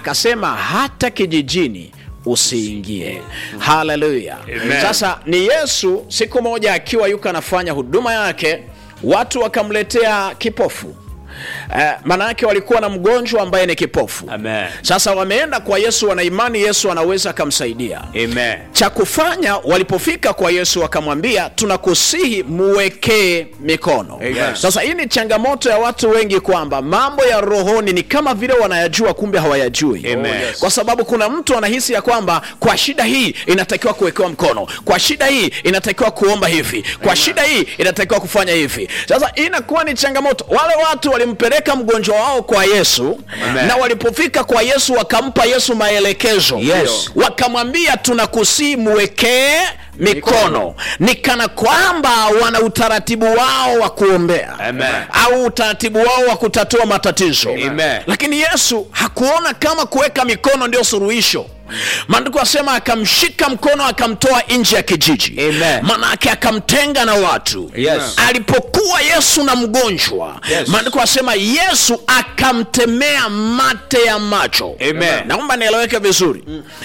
akasema hata kijijini usiingie haleluya Amen. sasa ni yesu siku moja akiwa yuko anafanya huduma yake watu wakamletea kipofu Eh, maana yake walikuwa na mgonjwa ambaye ni kipofu Amen. sasa wameenda kwa yesu wana imani yesu anaweza akamsaidia Amen. cha kufanya walipofika kwa yesu wakamwambia tunakusihi muwekee mikono Amen. sasa hii ni changamoto ya watu wengi kwamba mambo ya rohoni ni kama vile wanayajua kumbe hawayajui Amen. Oh, yes. kwa sababu kuna mtu anahisi ya kwamba kwa shida hii inatakiwa kuwekewa mkono kwa shida hii inatakiwa kuomba hivi kwa shida hii inatakiwa kufanya hivi sasa hii inakuwa ni changamoto wale watu walimpeleka mgonjwa wao kwa yesu Amen. na walipofika kwa yesu wakampa yesu maelekezo Yes. wakamwambia tunakusii mwekee mikono ni kana kwamba wana utaratibu wao wa kuombea Amen. au utaratibu wao wa kutatua matatizo Amen. lakini yesu hakuona kama kuweka mikono ndio suluhisho maandiko asema akamshika mkono akamtoa nje ya kijiji Amen. manake akamtenga na watu Yes. alipokuwa yesu na mgonjwa Yes. maandiko asema yesu akamtemea mate ya macho Amen. naomba nieleweke vizuri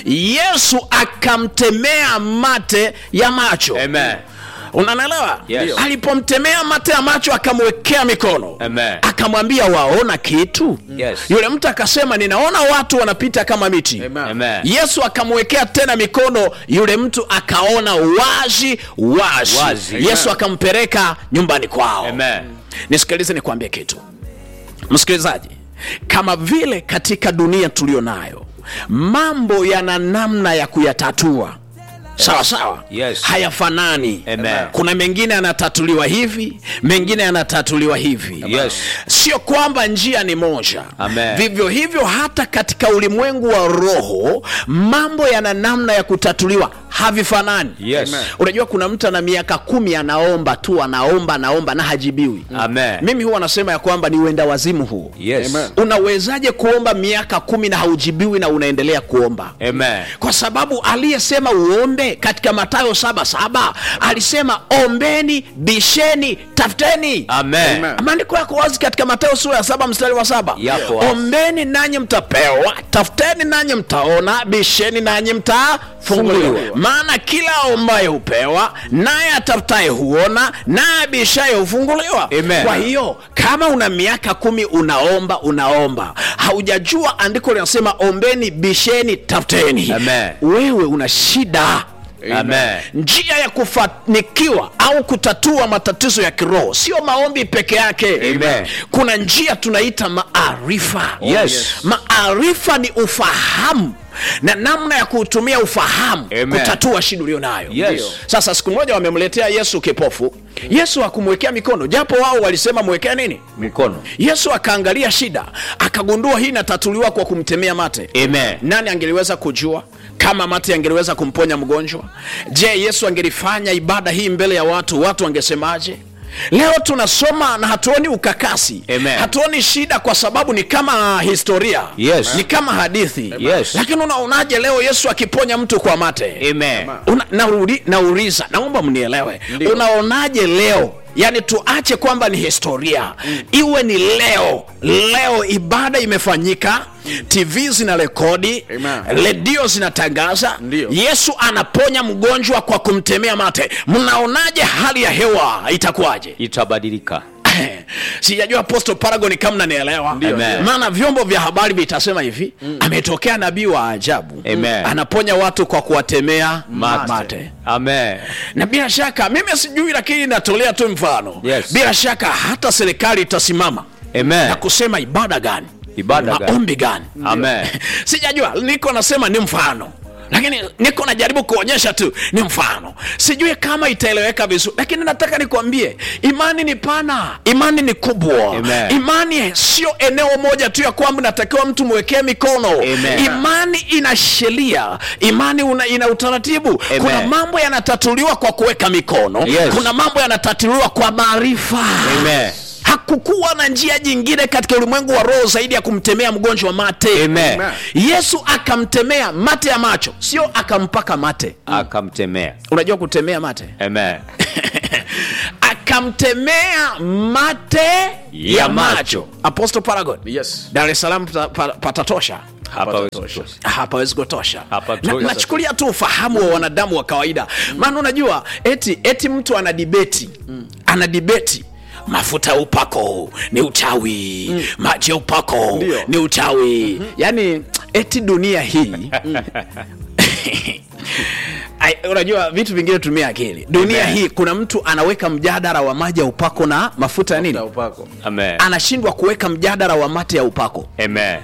yesu akamtemea mate ya macho Amen. unanelewa Yes. alipomtemea mate ya macho akamwekea mikono Amen. akamwambia waona kitu Yes. yule mtu akasema ninaona watu wanapita kama miti Amen. yesu akamwekea tena mikono yule mtu akaona wazi wazi, Wazi. yesu akampeleka nyumbani kwao Amen. nisikilize nikwambie kitu msikilizaji kama vile katika dunia tuliyo nayo mambo yana namna ya kuyatatua sawa sawa Yes. hayafanani Amen. kuna mengine yanatatuliwa hivi mengine yanatatuliwa hivi Yes. sio kwamba njia ni moja Amen. vivyo hivyo hata katika ulimwengu wa roho mambo yana namna ya kutatuliwa havifanani Yes. unajua kuna mtu ana miaka kumi anaomba tu anaomba anaomba na hajibiwi Amen. mimi huwa nasema ya kwamba ni uenda wazimu huu Yes. unawezaje kuomba miaka kumi na haujibiwi na unaendelea kuomba Amen. kwa sababu aliyesema uombe katika matayo saba saba alisema ombeni bisheni tafuteni Amen. maandiko yako wazi katika matayo sura ya saba mstari wa saba Yapo wazi. ombeni nanyi mtapewa tafuteni nanyi mtaona bisheni nanyi mtafunguliwa Funguliwa. maana kila ombaye hupewa naye atafutaye huona naye abishaye hufunguliwa Amen. kwa hiyo kama una miaka kumi unaomba unaomba haujajua andiko linasema ombeni bisheni tafuteni Amen. wewe una shida Amen. njia ya kufanikiwa au kutatua matatizo ya kiroho sio maombi peke yake Amen. kuna njia tunaita maarifa Yes. maarifa ni ufahamu na namna ya kuutumia ufahamu Amen. kutatua shida ulio nayo Yes. sasa siku moja wamemletea yesu kipofu yesu hakumwekea mikono japo wao walisema mwekea nini Mikono. yesu akaangalia shida akagundua hii inatatuliwa kwa kumtemea mate Amen. nani angeliweza kujua kama mate angeliweza kumponya mgonjwa je yesu angelifanya ibada hii mbele ya watu watu wangesemaje leo tunasoma na hatuoni ukakasi Amen. hatuoni shida kwa sababu ni kama historia Yes. ni kama hadithi Yes. lakini unaonaje leo yesu akiponya mtu kwa mate Amen. Una, nauri, nauliza naomba mnielewe unaonaje leo yaani tuache kwamba ni historia iwe ni leo leo ibada imefanyika tv zina rekodi Amen. redio zinatangaza Ndio. yesu anaponya mgonjwa kwa kumtemea mate mnaonaje hali ya hewa itakuwaje Itabadilika. sijajua apostle paragon kama nanielewa Amen. maana vyombo vya habari vitasema hivi ametokea nabii wa ajabu Amen. anaponya watu kwa kuwatemea mate, Mate. Amen. na bila shaka mimi sijui lakini natolea tu mfano Yes. bila shaka hata serikali itasimama Amen. na kusema ibada gani Ibada gani? maombi gani Amen. sijajua niko nasema ni mfano lakini niko najaribu kuonyesha tu ni mfano sijui kama itaeleweka vizuri lakini nataka nikwambie imani ni pana imani ni kubwa Amen. imani sio eneo moja tu ya kwamba natakiwa mtu mwekee mikono Amen. imani ina sheria imani una, ina utaratibu Amen. kuna mambo yanatatuliwa kwa kuweka mikono Yes. kuna mambo yanatatuliwa kwa maarifa Amen. hakukuwa na njia jingine katika ulimwengu wa roho zaidi ya kumtemea mgonjwa mate Amen. yesu akamtemea mate ya macho sio akampaka mate Akamtemea. unajua kutemea mate Amen. akamtemea mate ya Ya macho macho. apostle paragon Yes. dar es salaam pata- pa- patatosha Hapawezi tosha. kutosha. hapawezi kutosha Hapatosha. Na- nachukulia tu ufahamu wa wanadamu wa kawaida maana unajua eti eti mtu ana dibeti ana dibeti mafuta ya upako ni uchawi maji ya upako Ndio. ni uchawi yaani eti dunia hii Ai, unajua vitu vingine tumia akili dunia Amen. hii kuna mtu anaweka mjadala wa maji ya upako na mafuta ya nini Na upako. Amen. anashindwa kuweka mjadala wa mate ya upako Amen.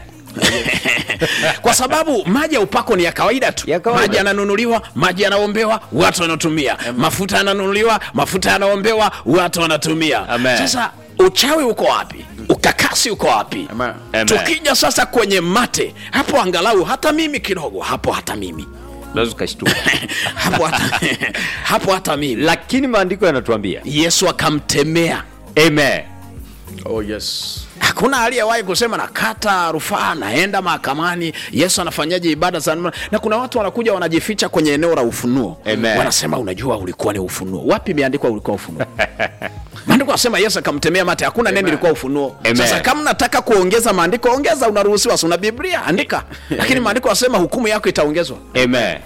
kwa sababu maji ya upako ni ya kawaida tu Ya kawaida. maji yananunuliwa maji yanaombewa watu wanatumia mafuta yananunuliwa mafuta yanaombewa watu wanatumia Amen. sasa uchawi uko wapi ukakasi uko wapi Amen. Amen. tukija sasa kwenye mate hapo angalau hata mimi kidogo hapo hata mimi Unaweza ukashtuka. hapo hata, hapo hata mimi Lakini maandiko yanatuambia. yesu akamtemea Amen. Oh, yes. hakuna aliyewahi kusema nakata rufaa naenda mahakamani yesu anafanyaje ibada za na kuna watu wanakuja wanajificha kwenye eneo la ufunuo Amen. wanasema unajua ulikuwa ni ufunuo wapi imeandikwa ulikuwa ufunuo maandiko anasema yesu akamtemea mate hakuna neno ilikuwa ufunuo Amen. sasa kama nataka kuongeza maandiko ongeza unaruhusiwa si una biblia andika lakini maandiko anasema hukumu yako itaongezwa Amen.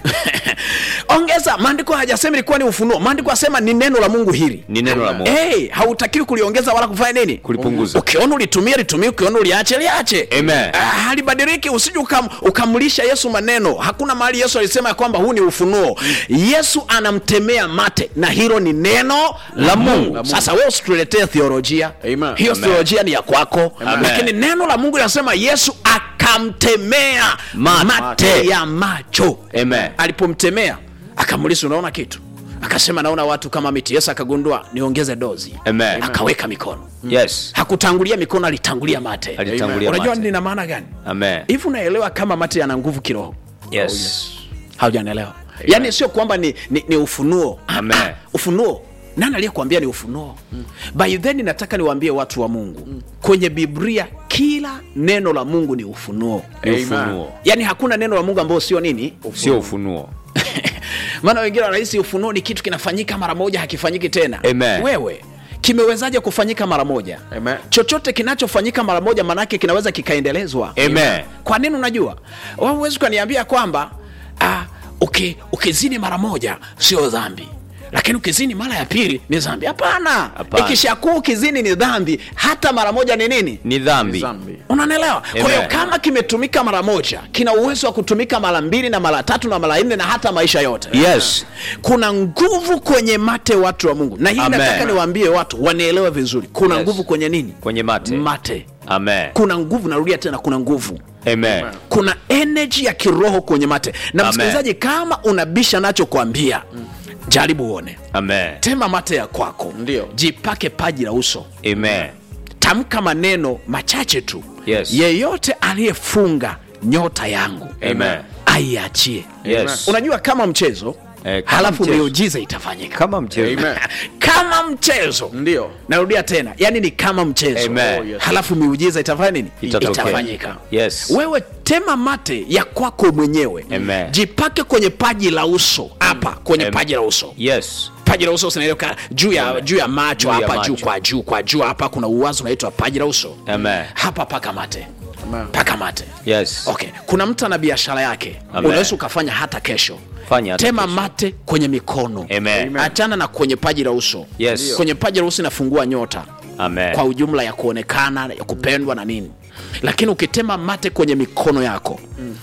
ongeza maandiko hajasema ilikuwa ni ufunuo maandiko asema ni neno la mungu hili Ni neno la Mungu. hey, hautakiwi kuliongeza wala kufanya nini Kulipunguza. ukiona ulitumia litumie ukiona uliache liache Amen. Ah, halibadiliki usije ukam, ukamlisha yesu maneno hakuna mahali yesu alisema ya kwamba huu ni ufunuo yesu anamtemea mate na hilo ni neno la mungu sasa wewe usituletee theolojia Amen. hiyo Amen. theolojia ni ya kwako Amen. lakini neno la mungu linasema yesu akamtemea Mate. mate ya macho Amen. alipomtemea akamuliza unaona kitu akasema naona watu kama miti yesu akagundua niongeze dozi Amen. akaweka mikono Yes. hakutangulia mikono alitangulia mate Alitangulia unajua mate. nina maana gani Amen. hivi unaelewa kama mate yana nguvu kiroho Yes. haujanielewa yaani sio kwamba ni, ni, ni ufunuo Ah, Amen. ah, ufunuo nani aliyekuambia ni ufunuo mm. by then nataka niwaambie watu wa mungu mm. kwenye biblia kila neno la mungu ni ufunuo Ni Amen. ufunuo. yaani hakuna neno la mungu ambayo sio nini Sio ufunuo. maana wengine wanahisi ufunuo ni kitu kinafanyika mara moja hakifanyiki tena Amen. wewe kimewezaje kufanyika mara moja Amen. chochote kinachofanyika mara moja manake kinaweza kikaendelezwa Amen. kwa nini unajua Wewe huwezi ukaniambia kwamba ah, uki, ukizini mara moja sio dhambi lakini ukizini mara ya pili ni dhambi hapana Hapana. ikishakuwa ukizini ni dhambi hata mara moja ni nini Ni dhambi. Zambi. unanielewa kwa hiyo Amen. kama kimetumika mara moja kina uwezo wa kutumika mara mbili na mara tatu na mara nne na hata maisha yote Yes. kuna nguvu kwenye mate watu wa mungu na hii Amen. nataka niwaambie watu wanielewe vizuri kuna Yes. nguvu kwenye nini Kwenye mate. mate Amen. kuna nguvu narudia tena kuna nguvu Amen. kuna energy ya kiroho kwenye mate na Amen. msikilizaji kama unabisha nacho kuambia jaribu uone Amen. tema mate ya kwako Ndio. jipake paji la uso Amen. tamka maneno machache tu Yes. yeyote aliyefunga nyota yangu Amen. aiachie Yes. unajua kama mchezo Eh, kama halafu mchezo. miujiza itafanyika Kama mchezo. Amen. kama mchezo Ndio. narudia tena yani ni kama mchezo Amen. Oh, yes. halafu miujiza itafanya nini Itatokea. itafanyika Yes. wewe tema mate ya kwako mwenyewe Amen. jipake kwenye paji la uso hapa kwenye Amen. paji la uso Yes. paji la uso sinaeleka juu ya juu ya macho Juu ya hapa juu macho. kwa juu kwa juu hapa kuna uwazi unaitwa paji la uso Amen. hapa paka mate Amen. paka mate Yes. okay kuna mtu ana biashara yake Amen. unaweza ukafanya hata kesho Fanya hata tema kesho. mate kwenye mikono Amen. achana na kwenye paji la uso Yes. kwenye paji la uso inafungua nyota Amen. kwa ujumla ya kuonekana ya kupendwa na nini lakini ukitema mate kwenye mikono yako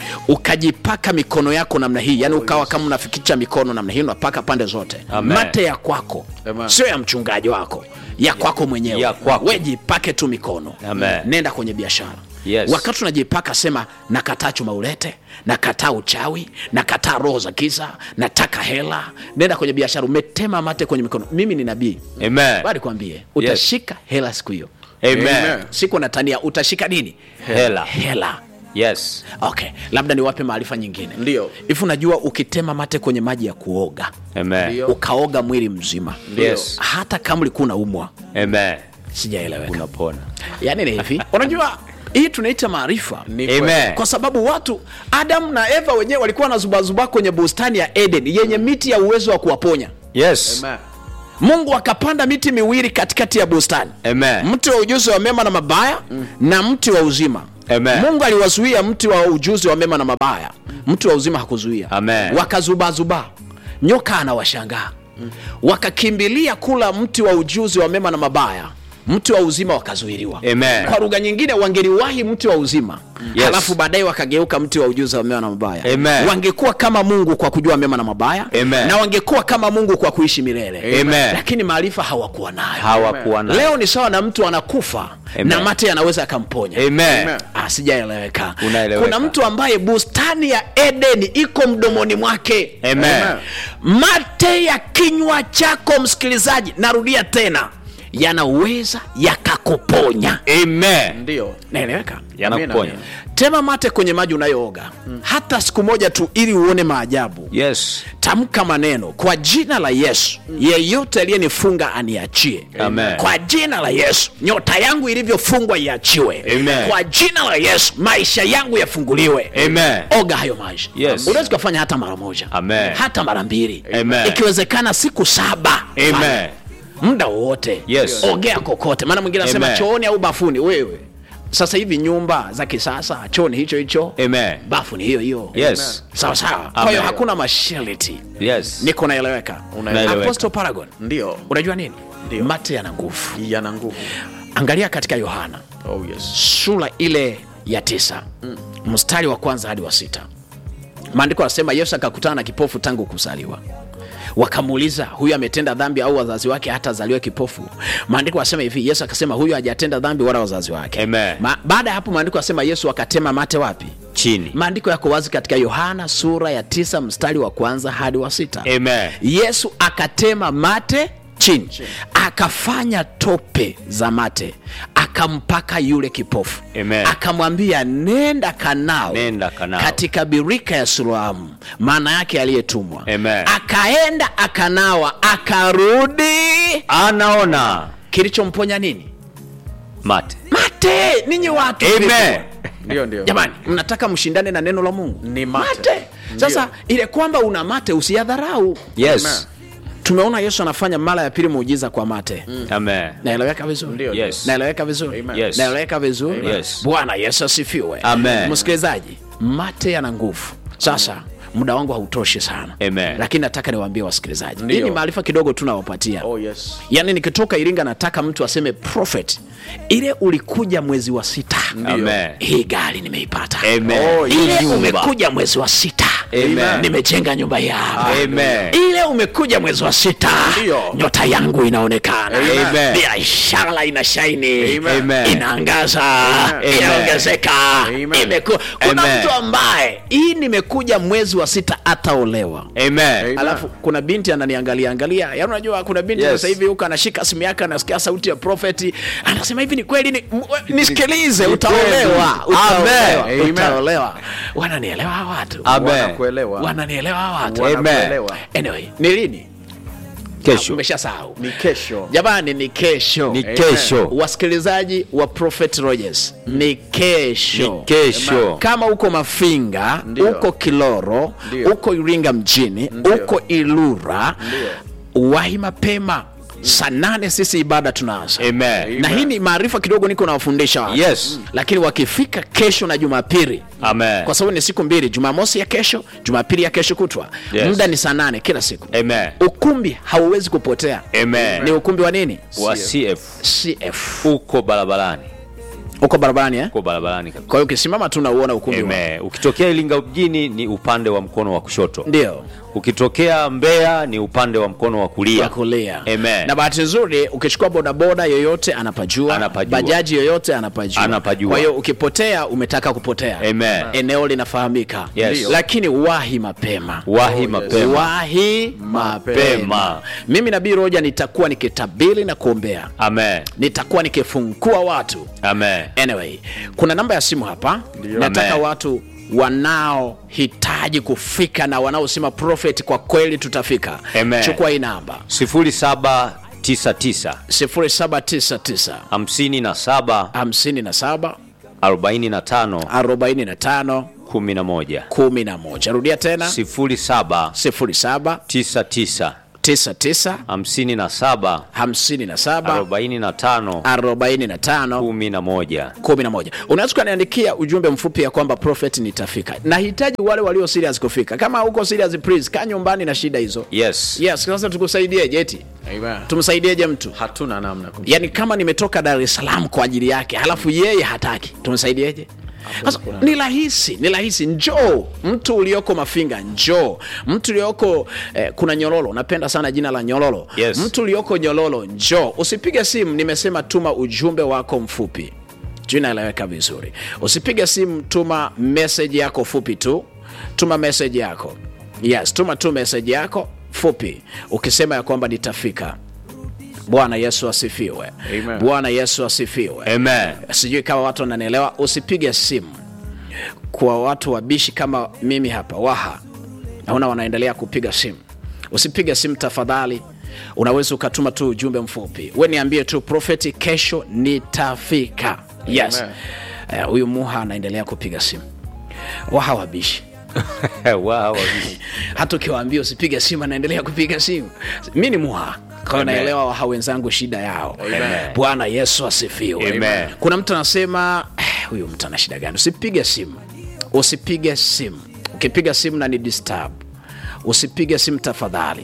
ukajipaka mikono yako namna hii yani ukawa kama unafikicha mikono namna hii unapaka pande zote Amen. mate ya kwako Amen. sio ya mchungaji wako ya kwako mwenyewe Ya kwako. we jipake tu mikono Amen. nenda kwenye biashara Yes. wakati unajipaka sema nakataa chuma ulete nakataa uchawi nakataa roho za giza nataka hela nenda kwenye biashara umetema mate kwenye mikono mimi ni nabii Amen. bali kwambie utashika hela siku hiyo Amen. Amen. siku natania utashika nini Hela. hela Yes. okay labda niwape maarifa nyingine Ndio. hivi unajua ukitema mate kwenye maji ya kuoga Amen. Ndio. ukaoga mwili mzima Yes. hata kama ulikuwa unaumwa Amen. sijaeleweka Unapona. yaani ni hivi unajua hii tunaita maarifa Ni kweli. Amen. kwa sababu watu adamu na eva wenyewe walikuwa wanazubazuba kwenye bustani ya eden yenye miti ya uwezo wa kuwaponya Yes. Amen. mungu akapanda miti miwili katikati ya bustani Amen. mti wa ujuzi wa mema na mabaya mm. na mti wa uzima Amen. mungu aliwazuia mti wa ujuzi wa mema na mabaya mti wa uzima hakuzuia Amen. wakazubazuba nyoka anawashangaa wakakimbilia kula mti wa ujuzi wa mema na mabaya mti wa uzima wakazuiliwa Amen. kwa lugha nyingine wangeliwahi mti wa uzima Yes. halafu baadaye wakageuka mti wa ujuzi wa mema na mabaya Amen. wangekuwa kama mungu kwa kujua mema na mabaya Amen. na wangekuwa kama mungu kwa kuishi milele Amen. lakini maarifa hawakuwa nayo hawakuwa na leo ni sawa na mtu anakufa Amen. na mate anaweza akamponya Amen. Amen. Ah, sijaeleweka Unaeleweka. kuna mtu ambaye bustani ya edeni iko mdomoni mwake Amen. mate ya kinywa chako msikilizaji narudia tena yanaweza yakakuponya Amen. Ndio. naeleweka Yanakuponya. Amina. tema mate kwenye maji unayooga hata siku moja tu ili uone maajabu Yes. tamka maneno kwa jina la yesu yeyote aliyenifunga aniachie Amen. kwa jina la yesu nyota yangu ilivyofungwa iachiwe Amen. kwa jina la yesu maisha yangu yafunguliwe Amen. oga hayo maji Yes. unaweza ukafanya hata mara moja Amen. hata mara mbili Amen. ikiwezekana siku saba Amen. Fanya. muda wowote Yes. ogea kokote maana mwingine anasema Amen. chooni au bafuni wewe sasa hivi nyumba za kisasa chooni hicho hicho Amen. bafu ni hiyo hiyo Yes. sawa sawa kwa hiyo Amen. hakuna masharti Yes. niko naeleweka Unaeleweka. apostle paragon Ndio. unajua nini Ndio. mate yana nguvu Yana nguvu. angalia katika yohana Oh yes. sura ile ya tisa mstari wa kwanza hadi wa sita maandiko anasema yesu akakutana na kipofu tangu kuzaliwa wakamuuliza huyu ametenda dhambi au wazazi wake hata azaliwe kipofu maandiko anasema hivi yesu akasema huyu hajatenda dhambi wala wazazi wake Amen. Ma, baada ya hapo maandiko anasema yesu akatema mate wapi Chini. maandiko yako wazi katika yohana sura ya tisa mstari wa kwanza hadi wa sita Amen. yesu akatema mate chini akafanya tope za mate akampaka yule kipofu Amen. akamwambia nenda kanao Nenda kanao. katika birika ya suluamu maana yake aliyetumwa Amen. akaenda akanawa akarudi Anaona kilichomponya nini mate. mate ninyi watu Amen. Ndio ndio. jamani mnataka mshindane na neno la mungu Ni mate. sasa Ndio. ile kwamba una mate usiyadharau Yes. tumeona yesu anafanya mara ya pili muujiza kwa mate Amen. naeleweka vizuri Ndio. Yes. naeleweka vizuri Amen. Yes. naeleweka vizuri Yes. bwana yesu asifiwe Amen. msikilizaji mate yana nguvu sasa muda wangu hautoshi sana Amen. lakini nataka niwaambie wasikilizaji Ndio. hii ni maarifa kidogo tunawapatia Oh yes. yaani nikitoka iringa nataka mtu aseme prophet ile ulikuja mwezi wa sita Amen. hii gari nimeipata Amen. Oh, ile Nyumba. umekuja mwezi wa sita Amen. nimejenga nyumba yangu Amen. ile umekuja mwezi wa sita Ndio. nyota yangu inaonekana Amen. biashara ina shaini Amen. inaangaza Amen. inaongezeka Amen. Imeku... kuna Amen. mtu ambaye hii nimekuja mwezi wa sita ataolewa Amen. Amen. alafu kuna binti ananiangalia angalia yaani unajua kuna binti Yes. sasa hivi huko anashika simu yake anasikia sauti ya profeti anasema hivi ni kweli ni, m- nisikilize Ni utaolewa kweli. utaolewa Amen. utaolewa wananielewa hawa watu Amen. Wanakuelewa. wananielewa hawa watu Amen. Wanakuelewa. anyway ni lini Kesho. umeshasahau Ni kesho. jamani ni kesho Ni kesho. wasikilizaji wa prophet rogers ni kesho Ni kesho. kama uko mafinga Ndio. uko kiloro Ndio. uko iringa mjini Ndio. uko ilura Ndio. wahi mapema saa nane sisi ibada tunaanza Amen. na hii ni maarifa kidogo niko nawafundisha watu. Yes. lakini wakifika kesho na jumapili Amen. kwa sababu ni siku mbili jumamosi ya kesho jumapili ya kesho kutwa Yes. muda ni saa nane kila siku Amen. ukumbi hauwezi kupotea Amen. ni ukumbi wa nini Wa CF cf uko barabarani. uko barabarani eh? Uko barabarani kabisa. kwa hiyo ukisimama tu unauona ukumbi wa- Amen. Ukitokea Iringa mjini ni upande wa mkono wa kushoto. ndio Ukitokea Mbeya ni upande wa mkono wa kulia. ya kulia Amen. na bahati nzuri ukichukua bodaboda yoyote anapajua, Anapajua. bajaji yoyote anapajua. Anapajua. kwa hiyo ukipotea umetaka kupotea Amen. eneo linafahamika Yes. Ndio. lakini wahi mapema Wahi yes. mapema. wahi mapema Mapema. mimi nabii roja nitakuwa nikitabiri na kuombea Amen. nitakuwa nikifungua watu Amen. anyway kuna namba ya simu hapa nataka Amen. watu wanaohitaji kufika na wanaosema prophet kwa kweli tutafika Amen. chukua hii namba 0799 0799 57 57 45 45 11 11 rudia tena 07 07 99 99 hamsini na saba 57 arobaini na tano 45 kumi na moja 11 unaweza ukaniandikia ujumbe mfupi ya kwamba prophet nitafika nahitaji wale walio serious kufika kama uko serious please kaa nyumbani na shida hizo yes yes sasa tukusaidieje eti Amen. tumsaidieje mtu hatuna namna kum- yaani kama nimetoka dar es salaam kwa ajili yake halafu yeye hataki tumsaidieje sasa ni rahisi ni rahisi njoo mtu ulioko mafinga njoo mtu ulioko eh, kuna nyololo napenda sana jina la nyololo Yes. mtu ulioko nyololo njoo usipige simu nimesema tuma ujumbe wako mfupi juu naeleweka vizuri usipige simu tuma meseji yako fupi tu tuma meseji yako yes tuma tu meseji yako fupi ukisema ya kwamba nitafika bwana yesu asifiwe Amen. bwana yesu asifiwe amen sijui kama watu wananielewa usipige simu kwa watu wabishi kama mimi hapa waha naona wanaendelea kupiga simu usipige simu tafadhali unaweza ukatuma tu ujumbe mfupi we niambie tu profeti kesho nitafika yes Amen. Eh, huyu muha anaendelea kupiga simu waha wabishi wow. hata ukiwaambia usipige simu anaendelea kupiga simu mi ni muha kwayo Amen. naelewa waha wenzangu shida yao Amen. bwana yesu asifiwe Amen. kuna mtu anasema "Eh, huyu mtu ana shida gani usipige simu usipige simu ukipiga simu na ni disturb usipige simu tafadhali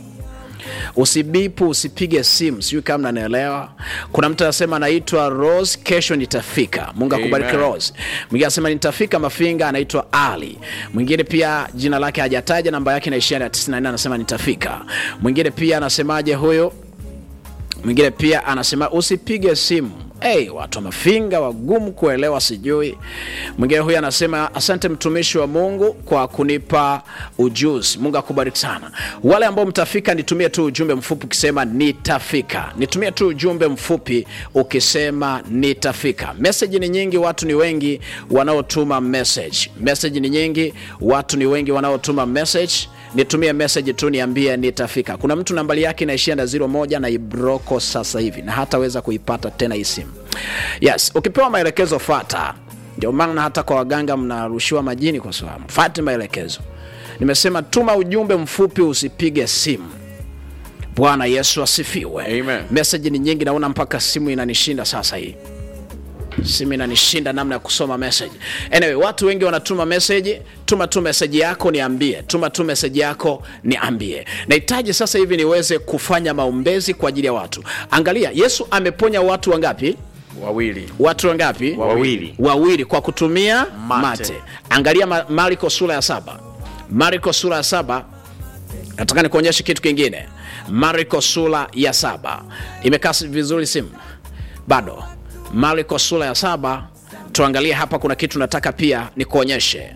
usibipu usipige simu sijui kama nanaelewa kuna mtu anasema anaitwa rose kesho nitafika mungu akubariki Amen. rose mwingine anasema nitafika mafinga anaitwa ali mwingine pia jina lake hajataja namba yake inaishia na 94 anasema nitafika mwingine pia anasemaje huyo mwingine pia anasema usipige simu hey, watu wa mafinga wagumu kuelewa sijui mwingine huyu anasema asante mtumishi wa mungu kwa kunipa ujuzi mungu akubariki sana wale ambao mtafika nitumie tu ujumbe mfupi ukisema nitafika nitumie tu ujumbe mfupi ukisema nitafika meseji ni nyingi watu ni wengi wanaotuma message meseji ni nyingi watu ni wengi wanaotuma message nitumie message tu niambie nitafika kuna mtu nambari yake inaishia na 01 na ibroko sasa hivi na hataweza kuipata tena hii simu yes ukipewa maelekezo fata ndio maana hata kwa waganga mnarushiwa majini kwa sababu fate maelekezo nimesema tuma ujumbe mfupi usipige simu bwana yesu asifiwe Amen. meseji ni nyingi naona mpaka simu inanishinda sasa hii simu inanishinda namna ya kusoma message anyway watu wengi wanatuma message tuma tu message yako niambie tuma tu message yako niambie nahitaji sasa hivi niweze kufanya maombezi kwa ajili ya watu angalia yesu ameponya watu wangapi wawili watu wangapi wawili wawili kwa kutumia mate, Mate. angalia Ma- marko sura ya saba marko sura ya saba nataka nikuonyeshe kitu kingine marko sura ya saba imekaa si- vizuri simu bado marko sura ya saba tuangalie hapa kuna kitu nataka pia nikuonyeshe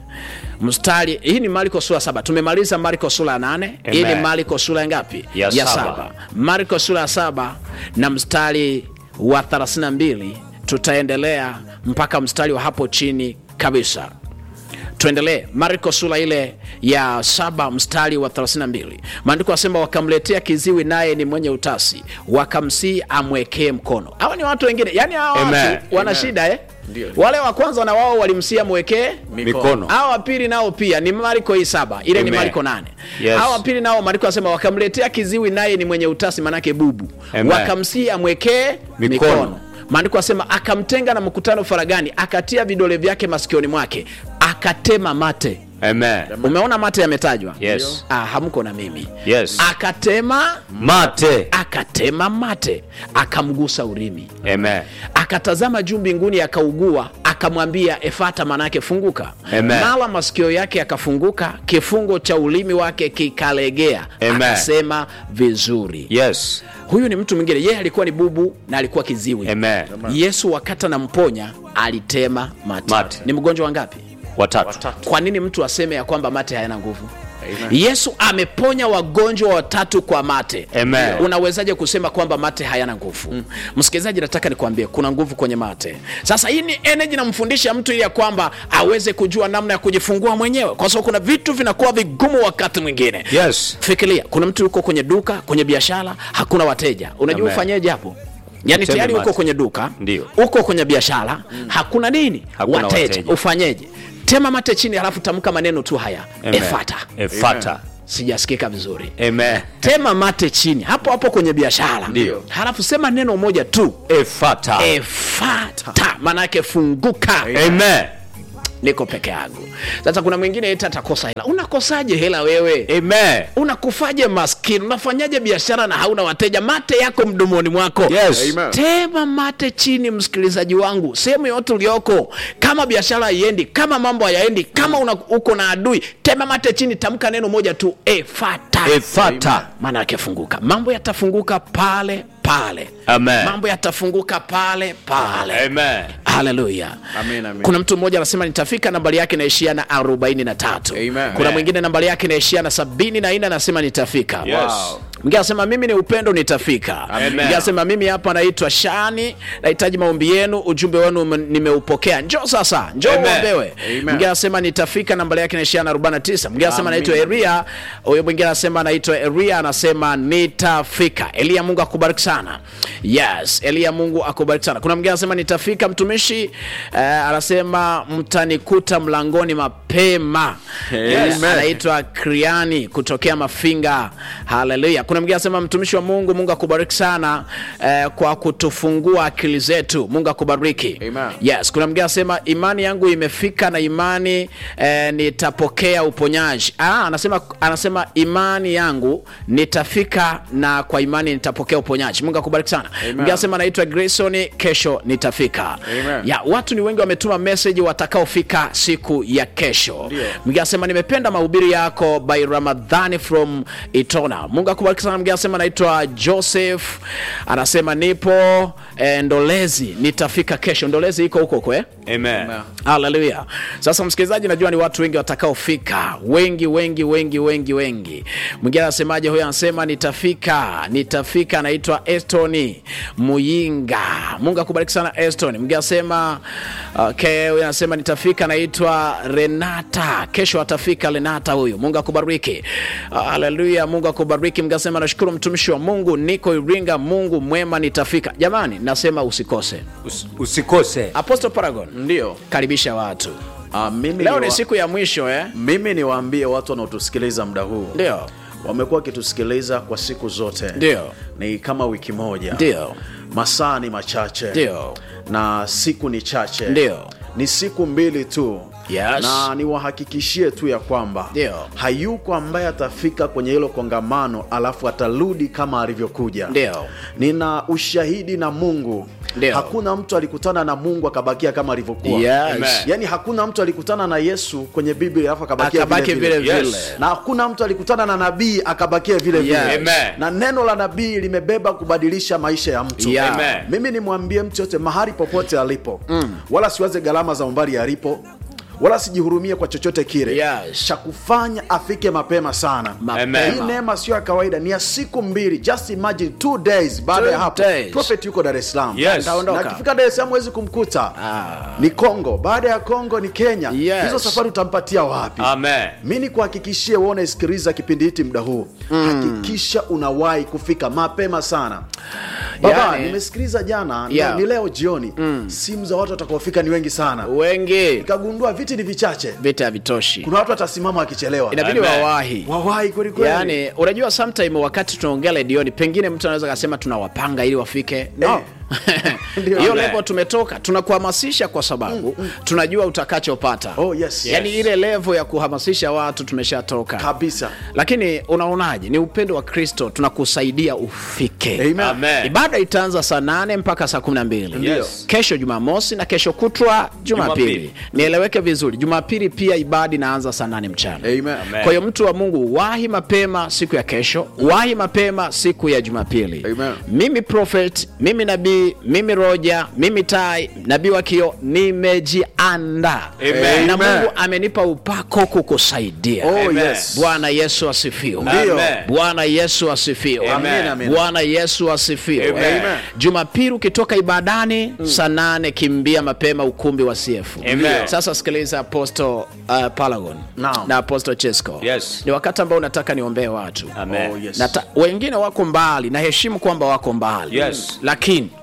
mstari hii ni marko sura ya saba tumemaliza marko sura ya nane hii ni Amen. marko sura ya ngapi Ya saba. saba marko sura ya saba na mstari wa 32 tutaendelea mpaka mstari wa hapo chini kabisa tuendelee marko sura ile ya saba mstari wa 32 maandiko asema wakamletea kiziwi naye ni mwenye utasi wakamsii amwekee mkono hawa ni watu wengine yani hawa Amen. watu wana Amen. shida eh? Ndio. wale wa kwanza na wao walimsii amwekee Mikono. hawa wa pili nao pia ni marko hii saba ile ni Amen. marko nane Yes. hawa wa pili nao mariko asema wakamletea kiziwi naye ni mwenye utasi manake bubu Amen. wakamsii amwekee Mikono. mikono maandiko asema akamtenga na mkutano faragani akatia vidole vyake masikioni mwake akatema mate amen umeona mate yametajwa Yes. ah, hamko na mimi Yes. akatema mate akatema mate akamgusa urimi amen akatazama juu mbinguni akaugua akamwambia efata manake funguka Amen. mala masikio yake akafunguka kifungo cha ulimi wake kikalegea Amen. akasema vizuri yes huyu ni mtu mwingine yeye alikuwa ni bubu na alikuwa kiziwi amen yesu wakati anamponya alitema mate, Mate. ni mgonjwa wangapi watatu watatu kwa nini mtu aseme ya kwamba mate hayana nguvu Amen. yesu ameponya wagonjwa watatu kwa mate Amen. unawezaje kusema kwamba mate hayana nguvu mm. msikilizaji nataka nikwambie kuna nguvu kwenye mate sasa hii ni energy namfundisha mtu ili ya kwamba aweze kujua namna ya kujifungua mwenyewe kwa sababu kuna vitu vinakuwa vigumu wakati mwingine yes fikiria kuna mtu yuko kwenye duka kwenye biashara hakuna wateja unajua Amen. ufanyeje hapo yaani Uteme tayari uko mate. kwenye duka Ndio. uko kwenye biashara hakuna nini Hakuna wateja. wateja. ufanyeje tema mate chini halafu tamka maneno tu haya Amen. efata efata sijasikika vizuri Amen. tema mate chini hapo hapo kwenye biashara Ndio. halafu sema neno moja tu Efata. efata maana yake funguka Amen. niko peke yangu sasa kuna mwingine eti atakosa hela unakosaje hela wewe Amen. unakufaje maskini unafanyaje biashara na hauna wateja mate yako mdomoni mwako Yes. Amen. tema mate chini msikilizaji wangu sehemu yote ulioko kama biashara haiendi kama mambo hayaendi kama una, uko na adui tema mate chini tamka neno moja tu efata Efata. maana yake funguka mambo yatafunguka pale pale Amen. mambo yatafunguka pale pale Amen. haleluya Amen, amen. kuna mtu mmoja anasema nitafika nambari yake inaishia na 43 Amen. kuna Amen. mwingine nambari yake inaishia na 74 anasema nitafika Yes. Wow. mwingine anasema mimi ni upendo nitafika Amen. mwingine anasema mimi hapa naitwa shani nahitaji maombi yenu ujumbe wenu ume- nimeupokea njoo sasa njoo Amen. uombewe Amen. mwingine anasema nitafika nambari yake inaishia na 49 mwingine anasema Amen. naitwa eria huyo mwingine anasema naitwa eria anasema nitafika elia mungu akubariki sana yes elia mungu akubariki sana kuna mwingine anasema nitafika mtumishi eh, anasema mtanikuta mlangoni mapema yes. Amen. anaitwa kriani kutokea mafinga haleluya kuna mwingine anasema mtumishi wa mungu mungu akubariki sana eh, kwa kutufungua akili zetu mungu akubariki Amen. yes kuna mwingine anasema imani yangu imefika na imani eh, nitapokea uponyaji ah, anasema, anasema imani yangu nitafika na kwa imani nitapokea uponyaji mungu akubariki sana mwingine anasema naitwa grayson kesho nitafika Amen. ya watu ni wengi wametuma message watakaofika siku ya kesho mwingine anasema nimependa mahubiri yako by ramadhani from itona mungu akubariki sana mwingine anasema naitwa joseph anasema nipo eh, ndolezi nitafika kesho ndolezi iko huko kwe Amen. haleluya sasa msikilizaji najua ni watu wengi watakaofika wengi wengi wengi wengi wengi mwingine anasemaje huyo anasema nitafika nitafika anaitwa estoni muyinga mungu akubariki sana eston mwingine anasema okay, huyo anasema nitafika anaitwa renata kesho atafika renata huyu mungu akubariki haleluya mungu akubariki mwingine anasema nashukuru mtumishi wa mungu niko iringa mungu mwema nitafika jamani nasema usikose Us- Usikose. apostle paragon ndio karibisha watu Ah, mimi leo ni ni wa- siku ya mwisho eh? mimi niwaambie watu wanaotusikiliza muda huu ndio wamekuwa wakitusikiliza kwa siku zote Ndio. ni kama wiki moja Ndio. masaa ni machache Ndio. na siku ni chache Ndio. ni siku mbili tu Yes. na niwahakikishie tu ya kwamba Ndio. hayuko ambaye atafika kwenye hilo kongamano alafu atarudi kama alivyokuja Ndio. nina ushahidi na mungu Ndio. hakuna mtu alikutana na mungu akabakia kama alivyokuwa Yes. Amen. yaani hakuna mtu alikutana na yesu kwenye biblia alafu akabakia Akabaki vile vile vile. vile. na hakuna mtu alikutana na nabii akabakia vile vile Yes. Amen. na neno la nabii limebeba kubadilisha maisha ya mtu Yeah. Amen. mimi nimwambie mtu yote mahali popote alipo mm. wala siwaze gharama za umbali alipo wala sijihurumie kwa chochote kile Yes. cha kufanya afike mapema sana Mapema. hii neema sio ya kawaida ni ya siku mbili just imagine two days baada Two ya hapo days. prophet yuko dar es salaam Yes. Ataondoka. na akifika dar es salaam huwezi kumkuta Ah. ni congo baada ya congo ni kenya Yes. hizo safari utampatia wapi Amen. mi ni kuhakikishie wewe unaisikiliza kipindi hiki muda huu hakikisha unawahi kufika mapema sana baba Yani- nimesikiliza jana Yeah. ni leo jioni simu za watu watakaofika ni wengi sana wengi nikagundua viti ni vichache vita havitoshi kuna watu watasimama wakichelewa inabidi Amen. wawahi wawahi kwelikweli yaani unajua sometime wakati tunaongea redioni pengine mtu anaweza kasema tunawapanga ili wafike no Ndio. hiyo Amen. levo tumetoka tunakuhamasisha kwa sababu tunajua utakachopata Oh, yes. yaani ile levo ya kuhamasisha watu tumeshatoka kabisa lakini unaonaje ni upendo wa kristo tunakusaidia ufike Amen. Amen. ibada itaanza saa nane mpaka saa kumi na mbili Yes. kesho jumamosi na kesho kutwa jumapili Jumapili. nieleweke vizuri jumapili pia ibada inaanza saa nane mchana Amen. Amen. kwa hiyo mtu wa mungu wahi mapema siku ya kesho wahi mapema siku ya jumapili Amen. mimi prophet mimi nabii mimi roja mimi tai nabii wa kio nimejiandaa Amen. na Amen. mungu amenipa upako kukusaidia Oh, Amen. yes. bwana yesu asifiwe Ndio. Amen. bwana yesu asifiwe Amen, amen. bwana yesu asifiwe Amen. jumapili ukitoka ibadani saa nane kimbia mapema ukumbi wa cf Amen. sasa sikiliza aposto uh, palagon Naam. na aposto chesco Yes. ni wakati ambao unataka niombee watu Amen. Oh, yes. Nata, wengine wako mbali naheshimu kwamba wako mbali Yes. lakini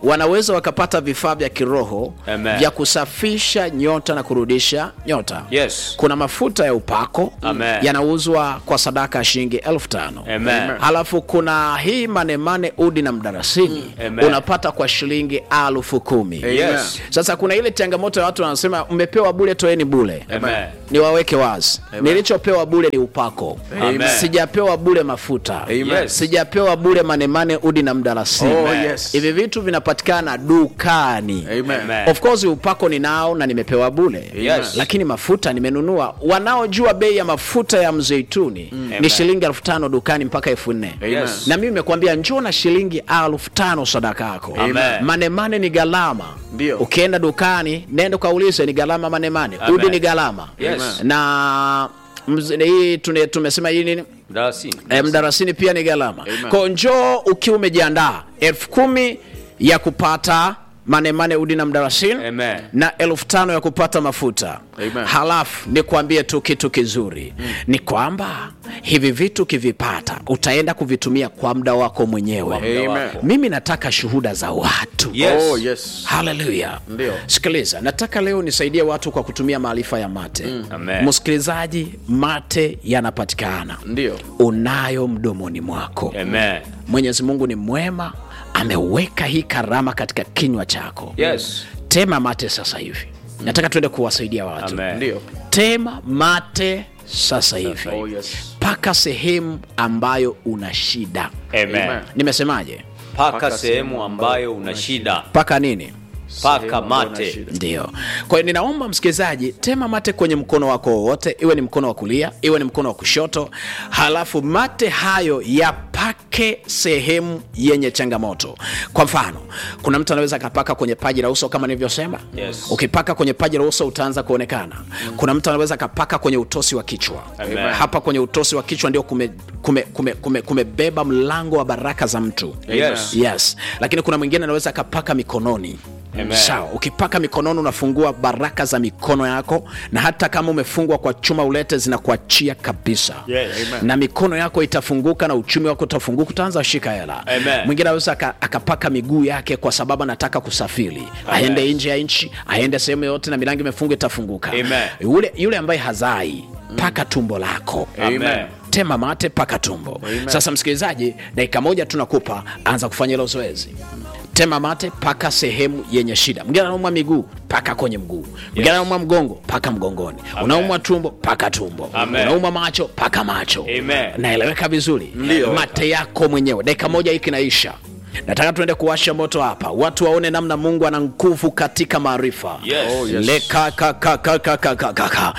wanaweza wakapata vifaa vya kiroho Amen. vya kusafisha nyota na kurudisha nyota Yes. kuna mafuta ya upako Amen. yanauzwa kwa sadaka ya shilingi elfu tano Amen. halafu kuna hii manemane udi na mdarasini Amen. unapata kwa shilingi elfu kumi Yes. sasa kuna ile changamoto ya watu wanasema mmepewa bule toeni bule Amen. niwaweke wazi nilichopewa bule ni upako Amen. sijapewa bule mafuta Yes. sijapewa bule manemane udi na mdalasini Oh, Amen. yes. hivi vitu vinapatikana dukani Amen. Amen. of course upako ninao na nimepewa bule Yes. lakini mafuta nimenunua wanaojua bei ya mafuta ya mzeituni ni Amen. shilingi elfu tano dukani mpaka elfu nne Yes. na mimi nimekwambia njoo na shilingi elfu tano sadaka yako Amen. manemane ni gharama Ndio. ukienda dukani nenda ukaulize ni gharama manemane Amen. udi ni gharama Yes. na mz- hii tune- tumesema hii nini Mdalasini. e, mdarasini pia ni gharama Amen. kwao njoo ukiwa umejiandaa elfu kumi ya kupata manemane udi na mdarasini Amen. na elfu tano ya kupata mafuta Amen. halafu nikwambie tu kitu kizuri ni kwamba hivi vitu ukivipata utaenda kuvitumia kwa muda wako mwenyewe Amen. wako. mimi nataka shuhuda za watu Yes. Oh, yes. haleluya Ndio. sikiliza nataka leo nisaidie watu kwa kutumia maarifa ya mate Amen. msikilizaji mate yanapatikana Ndio. unayo mdomoni mwako Amen. mwenyezi mungu ni mwema ameweka hii karama katika kinywa chako Yes. tema mate sasa hivi nataka tuende kuwasaidia watu Amen. Ndio. tema mate sasa hivi Oh, yes. mpaka sehemu ambayo una shida Amen. Amen. nimesemaje Paka sehemu ambayo una shida. mpaka nini Paka Sehemu ambayo una mate. shida. ndio kwa hiyo ninaomba msikilizaji tema mate kwenye mkono wako wowote iwe ni mkono wa kulia iwe ni mkono wa kushoto halafu mate hayo yapake sehemu yenye changamoto kwa mfano kuna mtu anaweza akapaka kwenye paji la uso kama nilivyosema Yes. ukipaka kwenye paji la uso utaanza kuonekana kuna mtu anaweza akapaka kwenye utosi wa kichwa Amen. hapa kwenye utosi wa kichwa ndio kumebeba kume, kume, kume, kumebeba mlango wa baraka za mtu Yes. yes lakini kuna mwingine anaweza akapaka mikononi Amen. sawa ukipaka mikononi unafungua baraka za mikono yako na hata kama umefungwa kwa chuma ulete zinakuachia kabisa Yes. na mikono yako itafunguka na uchumi wako utafunguka utaanza shika hela Amen. mwingine anaweza aka- akapaka miguu yake kwa sababu anataka kusafiri aende nje ya nchi aende sehemu yoyote na milango imefungwa itafunguka Amen. yule, yule ambaye hazai paka tumbo lako Amen. tema mate paka tumbo sasa msikilizaji dakika moja tunakupa anza kufanya hilo zoezi tema mate paka sehemu yenye shida mwingine anaumwa miguu paka kwenye mguu mwingine anaumwa mgongo paka mgongoni unaumwa tumbo paka tumbo Amen. unaumwa macho paka macho Amen. naeleweka vizuri mate yako mwenyewe dakika moja hii kinaisha nataka tuende kuwasha moto hapa watu waone namna mungu ana nguvu katika maarifa Yes. Oh, yes. lekakakakakakaka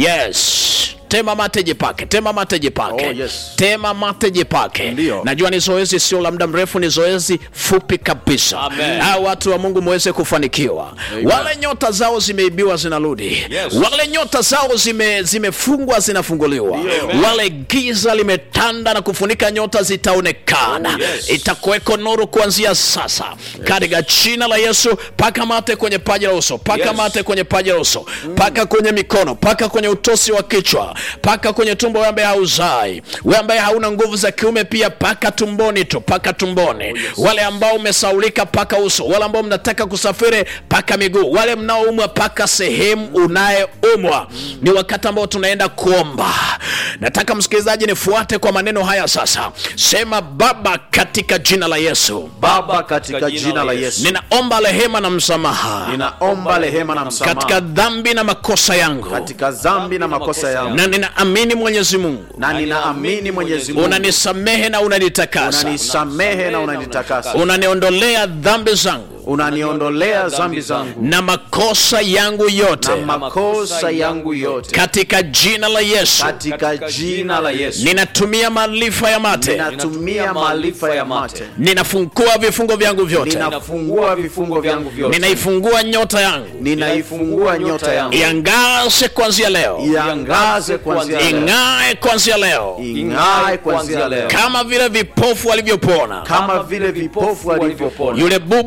yes tema mate jipake tema mate jipake Oh, yes. tema mate jipake Ndio. najua ni zoezi sio la muda mrefu ni zoezi fupi kabisa Amen. Hao watu wa mungu mweze kufanikiwa wale nyota zao zimeibiwa zinarudi Yes. wale nyota zao zime, zimefungwa zinafunguliwa wale giza limetanda na kufunika nyota zitaonekana Oh, yes. itakuweko nuru kuanzia sasa katika jina la yesu paka mate kwenye paji la uso paka Yes. mate kwenye paji la uso paka kwenye mikono paka kwenye utosi wa kichwa paka kwenye tumbo wewe ambaye hauzai wewe ambaye hauna nguvu za kiume pia paka tumboni tu paka tumboni wale ambao umesaulika paka uso wale ambao mnataka kusafiri paka miguu wale mnaoumwa paka sehemu unayeumwa ni wakati ambao tunaenda kuomba nataka msikilizaji nifuate kwa maneno haya sasa sema baba katika jina la yesu baba katika jina la yesu ninaomba rehema na msamaha ninaomba rehema na katika msamaha dhambi na makosa yangu katika dhambi na makosa yangu na ninaamini mwenyezi mungu na ninaamini mwenyezi mungu unanisamehe na unanitakasa unanisamehe na unanitakasa unaniondolea dhambi zangu unaniondolea dhambi zangu na makosa yangu yote na makosa yangu yote katika jina la yesu katika jina la yesu ninatumia maarifa ya mate ninatumia maarifa ya mate ninafungua vifungo vyangu vyote ninafungua vifungo vyangu vyote ninaifungua nyota yangu ninaifungua nyota yangu iangaze kuanzia leo iangaze kuanzia leo ing'ae kuanzia leo ing'ae kuanzia leo kama vile vipofu walivyopona kama vile vipofu walivyopona yule bubu na kiziwi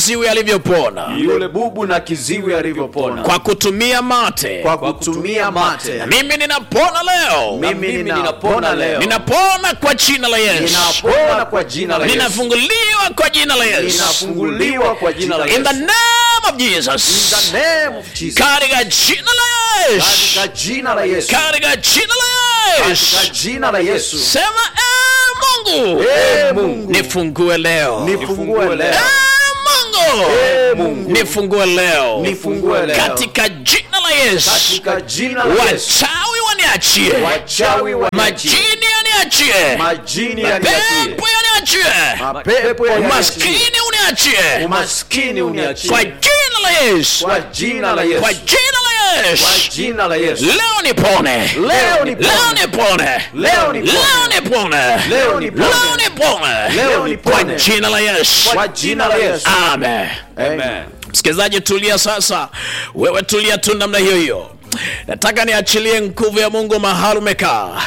kiziwi alivyopona yule bubu na kiziwi alivyopona kwa kutumia mate kwa kutumia mate mimi ninapona leo mimi mimi ninapona leo ninapona kwa jina la yesu ninapona kwa jina la Yesu ninafunguliwa kwa jina la yesu ninafunguliwa kwa jina la in the Yesu name of In jesus the name of Jesus katika jina la yesu katika jina la Yesu katika jina la yesu katika jina la Yesu sema "Eh, mungu Eh, Mungu nifungue leo nifungue leo Eh, mungu Eh, Mungu nifungue leo nifungue leo katika jina la yesu katika jina la Yesu wachawi waniachie wachawi wa majini yaniachie majini yaniachie pepo yaniachie mapepo yaniachie umaskini uniachie umaskini uniachie kwa jina la yesu kwa jina la Yesu kwa jina la kwa yesu jina la Yesu leo nipone Leo nipone. leo nipone Leo nipone. leo nipone Leo nipone. leo nipone Leo kwa nipone. jina la yesu kwa jina la Yesu amen Amen. msikilizaji tulia sasa wewe tulia tu namna hiyo hiyo nataka niachilie nguvu ya mungu mahali umekaa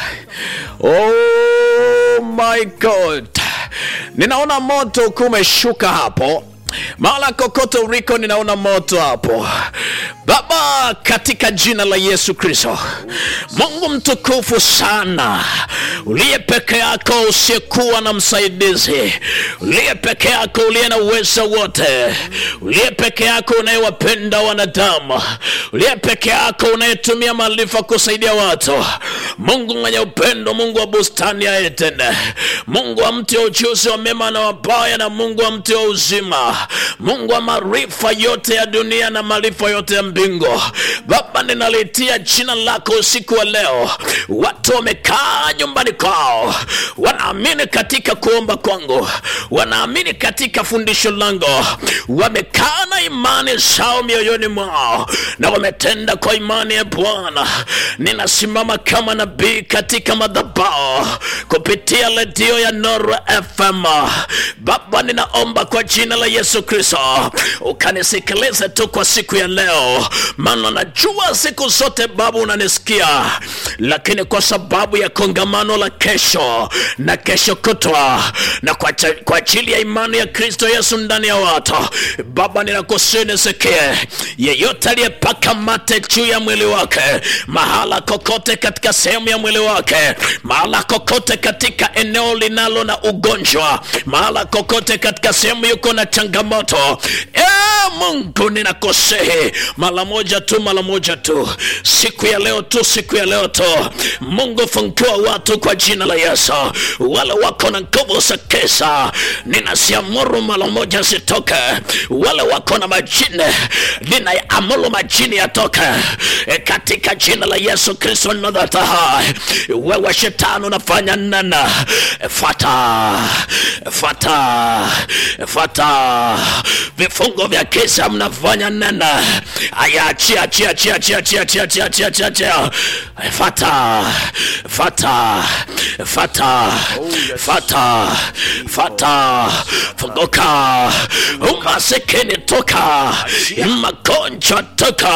oh my god ninaona moto ukiwa umeshuka hapo mahala kokote uliko ninaona moto hapo baba katika jina la yesu kristo mungu mtukufu sana uliye peke yako usiyekuwa na msaidizi uliye peke yako uliye na uwezo wote uliye peke yako unayewapenda wanadamu uliye peke yako unayetumia maarifa kusaidia watu mungu mwenye upendo mungu wa bustani ya eden mungu wa mti wa ujuzi wa mema na wabaya na mungu wa mti wa uzima mungu wa maarifa yote ya dunia na maarifa yote ya mbingu baba ninalitia jina lako usiku wa leo watu wamekaa nyumbani kwao wanaamini katika kuomba kwangu wanaamini katika fundisho langu wamekaa na imani zao mioyoni mwao na wametenda kwa imani ya bwana ninasimama kama nabii katika madhabao kupitia redio ya noro fm baba ninaomba kwa jina la yesu kristo ukanisikilize tu kwa siku ya leo maana najua siku zote baba unanisikia lakini kwa sababu ya kongamano la kesho na kesho kutwa na kwa cha- kwa ajili ya imani ya kristo yesu ndani ya watu baba ninakusii nisikie yeyote aliyepaka mate juu ya mwili wake mahala kokote katika sehemu ya mwili wake mahala kokote katika eneo linalo na ugonjwa mahala kokote katika sehemu yuko na changamoto e mungu ninakusihi mara moja tu mara moja tu siku ya leo tu siku ya leo tu mungu fungua watu kwa jina la yesu wale wako na nguvu za kesa ninasiamuru mara moja zitoke wale wako na majini ninaamuru majini yatoke e, katika jina la yesu kristo nadhataha wewe shetani unafanya nana fata fata fata vifungo vya kisa mnafanya nana aya achia achia achia achia achia achia achia achia achia achia fata fata fata fata fata funguka umasikini toka magonjwa toka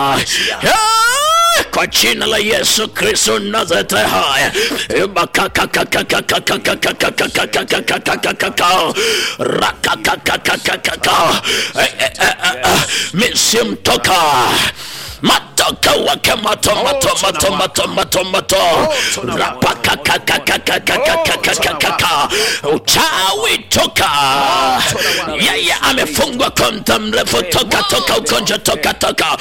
Ah, kwa jina la yesu kristo nazareti haya misimtoka matoka wake mato mato mato mato mato mato rapakakakakakakakakakakaka uchawi toka yeye amefungwa kwa muda mrefu toka toka ugonjwa toka toka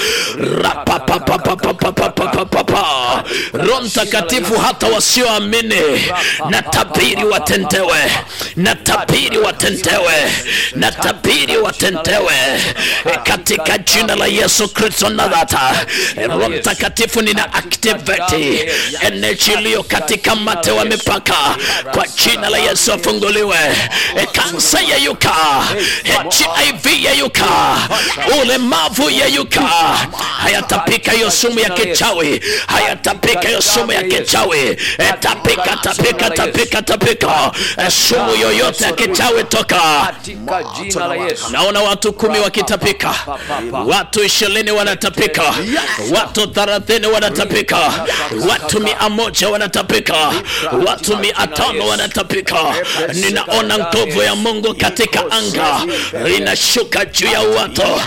rapapapapapapapapapapa roho mtakatifu hata wasioamini na tabiri watendewe na tabiri watendewe na tabiri watendewe katika jina la yesu kristo nadhata roho mtakatifu nina activate energy iliyo katika mate wa mipaka kwa jina la yesu afunguliwe kansa yeyuka hiv yeyuka ulemavu yeyuka hayatapika hiyo sumu ya kichawi hayatapika hiyo sumu ya kichawi Eh, tapika tapika tapika tapika Eh, sumu yoyote ya kichawi toka katika jina la yesu naona watu kumi wakitapika watu ishirini wanatapika watu thelathini wanatapika watu mia moja wanatapika watu mia tano wanatapika ninaona nguvu ya mungu katika anga linashuka juu ya watu